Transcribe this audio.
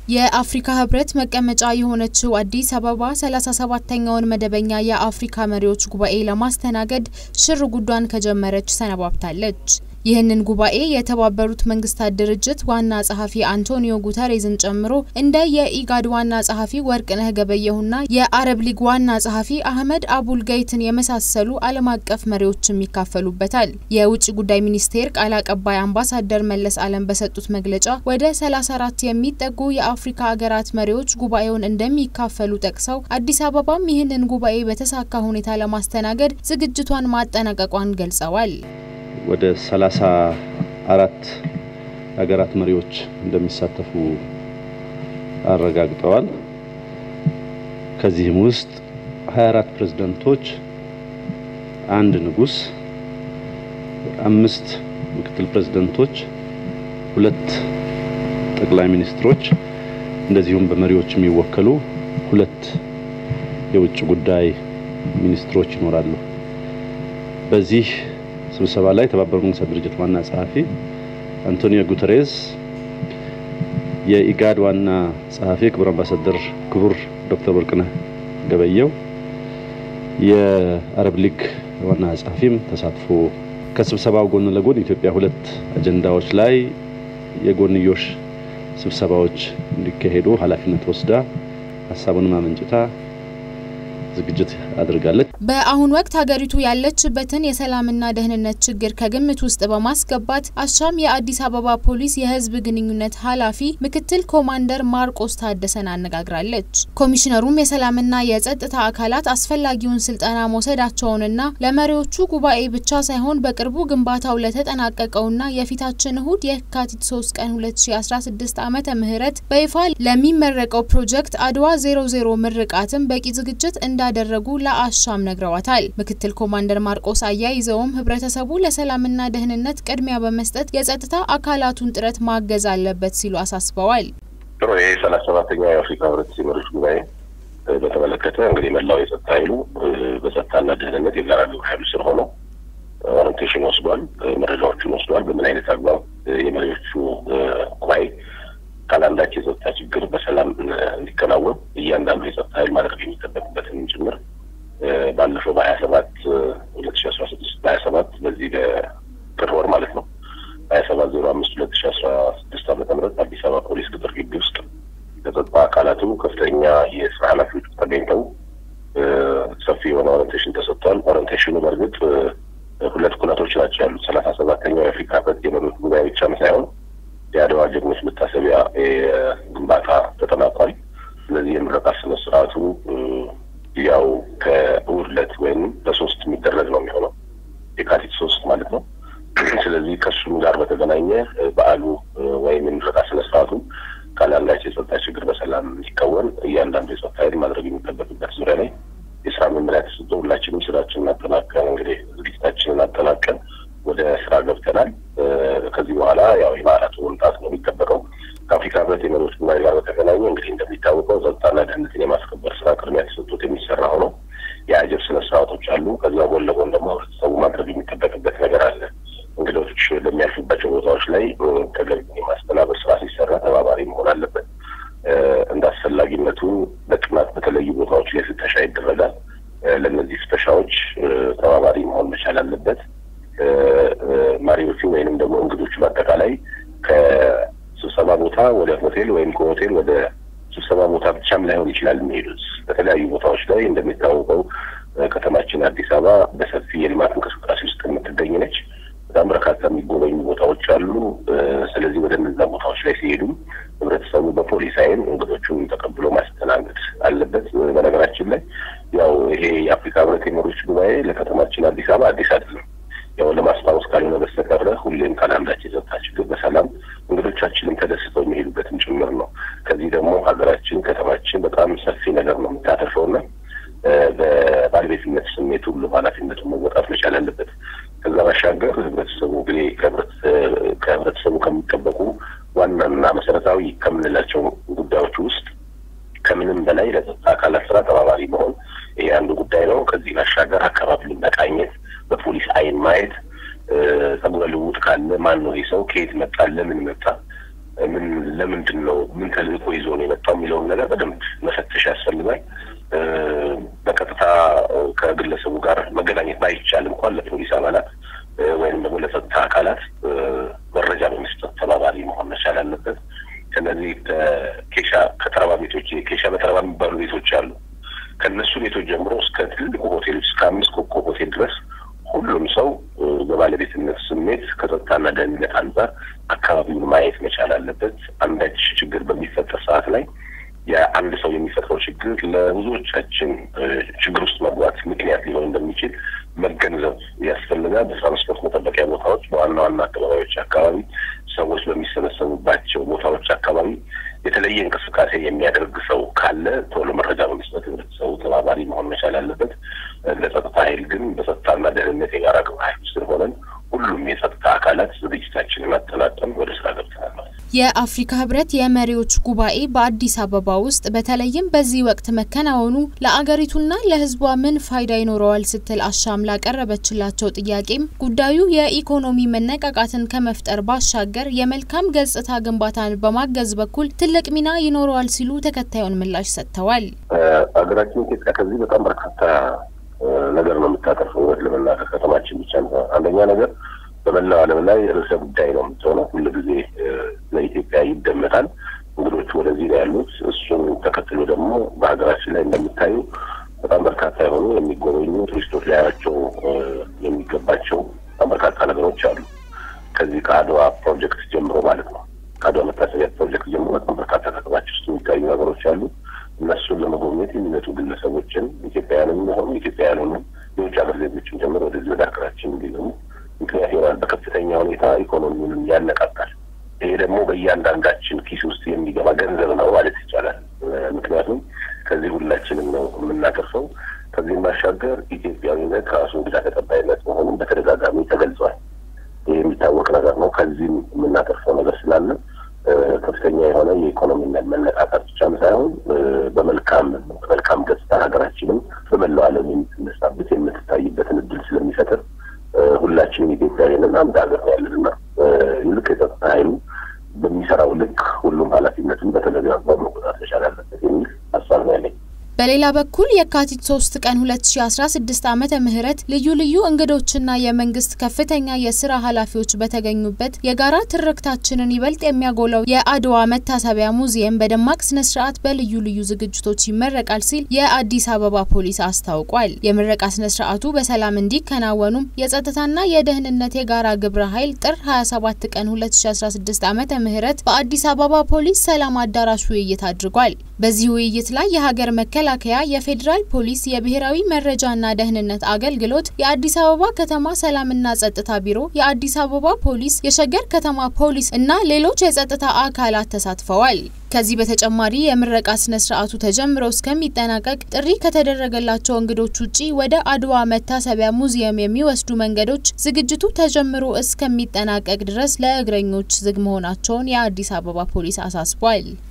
የአፍሪካ ህብረት መቀመጫ የሆነችው አዲስ አበባ 37ተኛውን መደበኛ የአፍሪካ መሪዎች ጉባኤ ለማስተናገድ ሽር ጉዷን ከጀመረች ሰነባብታለች። ይህንን ጉባኤ የተባበሩት መንግስታት ድርጅት ዋና ጸሐፊ አንቶኒዮ ጉተሬዝን ጨምሮ እንደ የኢጋድ ዋና ጸሐፊ ወርቅነህ ገበየሁና የአረብ ሊግ ዋና ጸሐፊ አህመድ አቡል ገይትን የመሳሰሉ ዓለም አቀፍ መሪዎችም ይካፈሉበታል። የውጭ ጉዳይ ሚኒስቴር ቃል አቀባይ አምባሳደር መለስ አለም በሰጡት መግለጫ ወደ 34 የሚጠጉ የአፍሪካ ሀገራት መሪዎች ጉባኤውን እንደሚካፈሉ ጠቅሰው አዲስ አበባም ይህንን ጉባኤ በተሳካ ሁኔታ ለማስተናገድ ዝግጅቷን ማጠናቀቋን ገልጸዋል። ወደ ሰላሳ አራት ሀገራት መሪዎች እንደሚሳተፉ አረጋግጠዋል። ከዚህም ውስጥ 24 ፕሬዝዳንቶች፣ አንድ ንጉስ፣ አምስት ምክትል ፕሬዝዳንቶች፣ ሁለት ጠቅላይ ሚኒስትሮች እንደዚሁም በመሪዎች የሚወከሉ ሁለት የውጭ ጉዳይ ሚኒስትሮች ይኖራሉ። በዚህ ስብሰባ ላይ የተባበሩት መንግስታት ድርጅት ዋና ጸሐፊ አንቶኒዮ ጉተሬዝ፣ የኢጋድ ዋና ጸሐፊ ክቡር አምባሳደር ክቡር ዶክተር ወርቅነህ ገበየው፣ የአረብ ሊግ ዋና ጸሐፊም ተሳትፎ ከስብሰባው ጎን ለጎን ኢትዮጵያ ሁለት አጀንዳዎች ላይ የጎንዮሽ ስብሰባዎች እንዲካሄዱ ኃላፊነት ወስዳ ሀሳቡንም አመንጭታ ዝግጅት አድርጋለች። በአሁኑ ወቅት ሀገሪቱ ያለችበትን የሰላምና ደህንነት ችግር ከግምት ውስጥ በማስገባት አሻም የአዲስ አበባ ፖሊስ የህዝብ ግንኙነት ኃላፊ ምክትል ኮማንደር ማርቆስ ታደሰን አነጋግራለች። ኮሚሽነሩም የሰላምና የጸጥታ አካላት አስፈላጊውን ስልጠና መውሰዳቸውንና ለመሪዎቹ ጉባኤ ብቻ ሳይሆን በቅርቡ ግንባታው ለተጠናቀቀውና የፊታችን እሁድ የካቲት 3 ቀን 2016 ዓመተ ምህረት በይፋ ለሚመረቀው ፕሮጀክት አድዋ 00 ምርቃትም በቂ ዝግጅት እንዳደረጉ ለአሻም ነግረዋታል። ምክትል ኮማንደር ማርቆስ አያይዘውም ህብረተሰቡ ለሰላምና ደህንነት ቅድሚያ በመስጠት የጸጥታ አካላቱን ጥረት ማገዝ አለበት ሲሉ አሳስበዋል። ጥሩ ይሄ ሰላሳ ሰባተኛው የአፍሪካ ህብረት የመሪዎች ጉባኤ በተመለከተ እንግዲህ መላው የጸጥታ ኃይሉ በጸጥታና ደህንነት የጋራ ግብረ ኃይሉ ስር ሆኖ ኦሪንቴሽን ወስዷል፣ መረጃዎችን ወስዷል። በምን አይነት አግባብ የመሪዎቹ ጉባኤ ካላንዳች የጸጥታ ችግር በሰላም እንዲከናወን እያንዳንዱ የጸጥታ ኃይል ማድረግ የሚጠበቅበትን ጭምር ባለፈው በሀያ ሰባት ሁለት ሺ አስራ ስድስት በሀያ ሰባት በዚህ በጥር ወር ማለት ነው ሀያ ሰባት ዜሮ አምስት ሁለት ሺ አስራ ስድስት ዓመተ ምህረት አዲስ አበባ ፖሊስ ቅጥር ግቢ ውስጥ ከጸጥታ አካላቱ ከፍተኛ የስራ ኃላፊዎች ተገኝተው ሰፊ የሆነ ኦሪንቴሽን ተሰጥቷል። ኦሪንቴሽኑ በእርግጥ ሁለት ኩነቶች ናቸው ያሉት ሰላሳ ሰባተኛው የአፍሪካ ህብረት የመሪዎች ጉባኤ ብቻም ሳይሆን የአድዋ ጀግኖች መታሰቢያ ግንባታ ተጠናቋል። ስለዚህ የምረቃ ስነ ስርዓቱ ያው ከእሑድ ዕለት ወይም በሶስት የሚደረግ ነው የሚሆነው የካቲት ሶስት ማለት ነው። ስለዚህ ከእሱም ጋር በተገናኘ በዓሉ ወይም የምረቃ ስነ ስርዓቱ ካላንዳች የጸጥታ ችግር በሰላም እንዲከወን እያንዳንዱ የጸጥታ ኃይል ማድረግ የሚጠበቅበት ዙሪያ ላይ የስራ መመሪያ ተሰጥቶ ሁላችንም ስራችንን አጠናቀን እንግዲህ ዝግጅታችንን አጠናቀን ወደ ስራ ገብተናል። ከዚህ በኋላ ያው የበዓላቱ መምጣት ነው የሚጠበቀው። ከአፍሪካ ህብረት የመሪዎች ጉባኤ ጋር በተገናኘ እንግዲህ እንደሚታወቀው ጸጥታና ደህንነትን የማስከበር ስራ ቅድሚያ ተሰጥቶት የሚሰራ ሆኖ የአጀብ ስነ ስርዓቶች አሉ። ከዛ ጎን ለጎን ደግሞ ህብረተሰቡ ማድረግ የሚጠበቅበት ነገር አለ። እንግዶች በሚያልፉባቸው ቦታዎች ላይ ተገቢ የማስተናበር ስራ ሲሰራ ተባባሪ መሆን አለበት። እንደ አስፈላጊነቱ በጥናት በተለዩ ቦታዎች ላይ ፍተሻ ይደረጋል። ለእነዚህ ፍተሻዎች ተባባሪ መሆን መቻል አለበት። መሪዎቹ ወይንም ደግሞ እንግዶቹ በአጠቃላይ ከስብሰባ ቦታ ወደ ሆቴል ወይም ከሆቴል ወደ ስብሰባ ቦታ ብቻም ላይሆን ይችላል የሚሄዱት በተለያዩ ቦታዎች ላይ እንደሚታወቀው ከተማችን አዲስ አበባ በሰፊ የልማት እንቅስቃሴ ውስጥ የምትገኝ ነች። በጣም በርካታ የሚጎበኙ ቦታዎች አሉ። ስለዚህ ወደ እነዛ ቦታዎች ላይ ሲሄዱ ህብረተሰቡ በፖሊስ አይን እንግዶቹን ተቀብሎ ማስተናገድ አለበት። በነገራችን ላይ ያው ይሄ የአፍሪካ ህብረት የመሪዎች ጉባኤ ለከተማችን አዲስ አበባ አዲስ አይደለም። ያው ለማስታወስ ካልሆነ በስተቀረ ሁሌም ካላንዳች የጸጥታ ችግር በሰላም እንግዶቻችንም ተደስተው የሚሄዱበትም ጭምር ነው። ከዚህ ደግሞ ሀገራችን ከተማችን በጣም ሰፊ ነገር ነው የምታተርፈውና በባለቤትነት ስሜት ሁሉ ኃላፊነቱን መወጣት መቻል አለበት። ከዛ ባሻገር ህብረተሰቡ እንግዲህ ከህብረተሰቡ ከሚጠበቁ ዋናና መሰረታዊ ከምንላቸው ጉዳዮች ውስጥ ከምንም በላይ ለጸጥታ አካላት ስራ ተባባሪ መሆን ይሄ አንዱ ጉዳይ ነው። ከዚህ ባሻገር አካባቢውን መቃኘት፣ በፖሊስ አይን ማየት፣ ጸጉረ ልውጥ ካለ ማን ነው ይህ ሰው ከየት መጣ፣ ለምን መጣ፣ ምን ለምንድን ነው ምን ተልእኮ ይዞ ነው የመጣው የሚለውን ነገር በደንብ መፈተሽ ያስፈልጋል። በቀጥታ ከግለሰቡ ጋር መገናኘት ባይቻል እንኳን ለፖሊስ አባላት ወይም ደግሞ ለጸጥታ አካላት መረጃ በመስጠት ተባባሪ መሆን መቻል አለበት። ከነዚህ ከኬሻ ከተረባ ቤቶች ኬሻ በተረባ የሚባሉ ቤቶች አሉ። ከእነሱ ቤቶች ጀምሮ እስከ ትልቁ ሆቴሎች እስከ አምስት ኮከብ ሆቴል ድረስ ሁሉም ሰው በባለቤትነት ስሜት ከጸጥታና ደህንነት አንጻር አካባቢውን ማየት መቻል አለበት። አንዳች ችግር በሚፈጠር ሰዓት ላይ የአንድ ሰው የሚፈጥረው ችግር ለብዙዎቻችን ችግር ውስጥ መግባት ምክንያት ሊሆን እንደሚችል መገንዘብ ያስፈልጋል። በትራንስፖርት መጠበቂያ ቦታዎች፣ በዋና ዋና አካባቢዎች አካባቢ ሰዎች በሚሰበሰቡባቸው ቦታዎች አካባቢ የተለየ እንቅስቃሴ የሚያደርግ ሰው ካለ ቶሎ መረጃ በመስጠት ህብረተሰቡ ተባባሪ መሆን መቻል አለበት። ለጸጥታ ኃይል ግን በጸጥታና ደህንነት የጋራ ግብረ ኃይል ውስጥ ሆነን ሁሉም የጸጥታ አካላት ዝግጅታችንን አጠናቀን ወደ ስራ ገብተናል ማለት ነው። የአፍሪካ ህብረት የመሪዎች ጉባኤ በአዲስ አበባ ውስጥ በተለይም በዚህ ወቅት መከናወኑ ለአገሪቱና ለህዝቧ ምን ፋይዳ ይኖረዋል ስትል አሻም ላቀረበችላቸው ጥያቄም ጉዳዩ የኢኮኖሚ መነቃቃትን ከመፍጠር ባሻገር የመልካም ገጽታ ግንባታን በማገዝ በኩል ትልቅ ሚና ይኖረዋል ሲሉ ተከታዩን ምላሽ ሰጥተዋል። ሀገራችን ኢትዮጵያ ከዚህ በጣም በርካታ ነገር ነው የምታተርፈው። እውነት ለመናገር ከተማችን ብቻ ነው። አንደኛ ነገር በመላው ዓለም ላይ ርዕሰ ጉዳይ ነው የምትሆነው። ሁሉ ጊዜ ለኢትዮጵያ ይደመጣል። እንግዶቹ ወደዚህ ነው ያሉት። እሱን ተከትሎ ደግሞ በሀገራችን ላይ እንደምታዩ በጣም በርካታ የሆኑ የሚጎበኙ ቱሪስቶች ሊያያቸው የሚገባቸው በጣም በርካታ ነገሮች አሉ። ከዚህ ከአድዋ ፕሮጀክት ጀምሮ ማለት ነው። ከአድዋ መታሰቢያ ፕሮጀክት ጀምሮ በጣም በርካታ ከተማችን ውስጥ የሚታዩ ነገሮች አሉ። እነሱን ለመጎብኘት የሚመጡ ግለሰቦችን ኢትዮጵያውያንም ሆኑ ኢትዮጵያውያኑ የውጭ ሀገር ዜጎችን ጀምሮ ወደዚህ ወደ ሀገራችን እንዲገቡ ምክንያት ይሆናል። በከፍተኛ ሁኔታ ኢኮኖሚውንም ያነቃቃል። ይሄ ደግሞ በእያንዳንዳችን ኪስ ውስጥ የሚገባ ገንዘብ ነው ማለት ይቻላል። ምክንያቱም ከዚህ ሁላችንም ነው የምናተርፈው። ከዚህም ባሻገር ኢትዮጵያዊነት ራሱ እንግዳ ተቀባይነት መሆኑን በተደጋጋሚ ተገልጿል። ይህ የሚታወቅ ነገር ነው። ከዚህም የምናተርፈው ነገር ስላለ ከፍተኛ የሆነ የኢኮኖሚ መነቃቃት ብቻም ሳይሆን በመልካም በመልካም ገጽታ ሀገራችንም በመላው ዓለም የምትነሳበት የምትታይበትን እድል ስለሚፈጥር ሁላችንም ኢትዮጵያውያንን አንድ ሀገር ነው ያለንና ልክ የጸጥታ ኃይሉ በሚሰራው ልክ ሁሉም ኃላፊነቱን በተገቢ አግባብ መቆጣት መቻል አለበት የሚል ሀሳብ ነው ያለኝ። በሌላ በኩል የካቲት 3 ቀን 2016 ዓመተ ምህረት ልዩ ልዩ እንግዶችና የመንግስት ከፍተኛ የስራ ኃላፊዎች በተገኙበት የጋራ ትርክታችንን ይበልጥ የሚያጎላው የአድዋ መታሰቢያ ሙዚየም በደማቅ ስነ ስርዓት በልዩ ልዩ ዝግጅቶች ይመረቃል ሲል የአዲስ አበባ ፖሊስ አስታውቋል። የምረቃ ስነ ስርዓቱ በሰላም እንዲከናወኑም የጸጥታና የደህንነት የጋራ ግብረ ኃይል ጥር 27 ቀን 2016 ዓመተ ምህረት በአዲስ አበባ ፖሊስ ሰላም አዳራሽ ውይይት አድርጓል። በዚህ ውይይት ላይ የሀገር መከላከያ፣ የፌዴራል ፖሊስ፣ የብሔራዊ መረጃና ደህንነት አገልግሎት፣ የአዲስ አበባ ከተማ ሰላምና ጸጥታ ቢሮ፣ የአዲስ አበባ ፖሊስ፣ የሸገር ከተማ ፖሊስ እና ሌሎች የጸጥታ አካላት ተሳትፈዋል። ከዚህ በተጨማሪ የምረቃ ስነ ስርዓቱ ተጀምሮ እስከሚጠናቀቅ ጥሪ ከተደረገላቸው እንግዶች ውጪ ወደ አድዋ መታሰቢያ ሙዚየም የሚወስዱ መንገዶች ዝግጅቱ ተጀምሮ እስከሚጠናቀቅ ድረስ ለእግረኞች ዝግ መሆናቸውን የአዲስ አበባ ፖሊስ አሳስቧል።